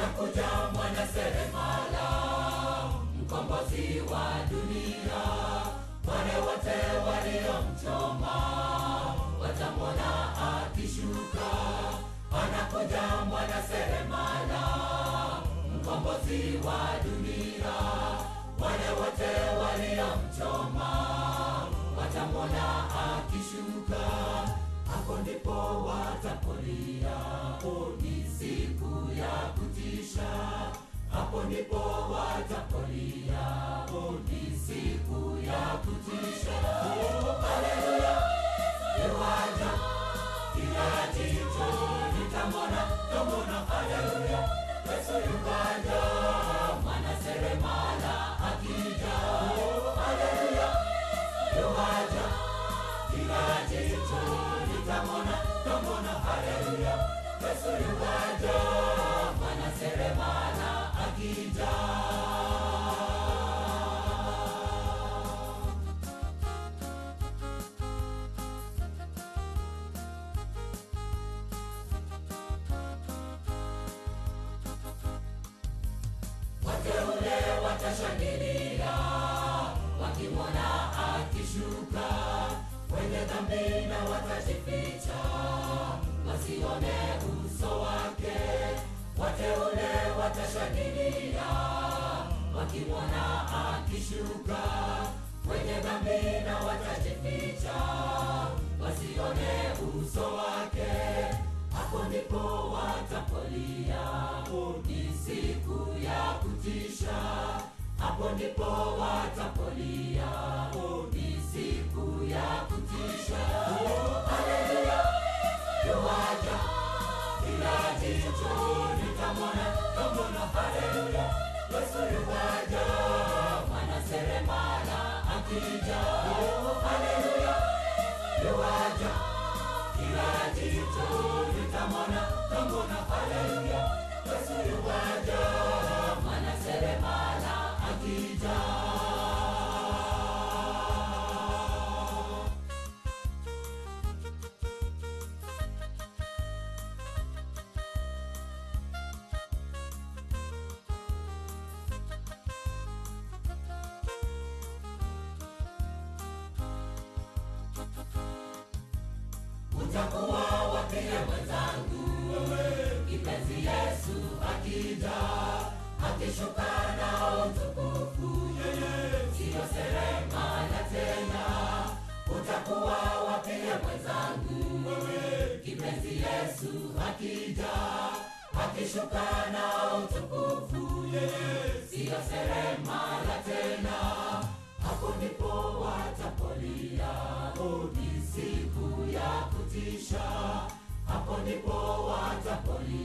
anakuja mwana seremala mkombozi wa dunia wale wote waliomchoma watamwona akishuka anakuja mwana seremala mkombozi wa dunia wale wote waliomchoma watamwona akishuka hapo ndipo watapolia ni siku ya kutisha hapo ndipo watapolia ni siku ya kutisha haleluya iwaja kila jicho litamwona tamwona haleluya yesu yukaja mwana seremala akija haleluya yukaja kila jicho litamwona tamwona haleluya yesu yukaja mwana seremala akija wateule watashangilia wakimwona akishuka wenye dhambi na watajificha wasione uso wake wateule watashangilia wakimwona akishuka wenye dhambi na watajificha wasione uso wake hapo ndipo watapolia ni siku ya kutisha hapo ndipo watapolia ni siku ya kutisha haleluya yuwaja kila jicho litamwona tamwona haleluya yesu yuwaja mwana seremala akija haleluya yuwaja kila jicho litamwona tamwona haleluya yesu yuwaja mwana seremala akija utakuwa wapie mwenzangu kipenzi yesu akija akishuka na utukufu siyo seremala tena utakuwa wapie mwenzangu kipenzi yesu akija akishuka na utukufu siyo seremala tena hapo ndipo watapolia ni siku ya kutisha hapo ndipo watapolia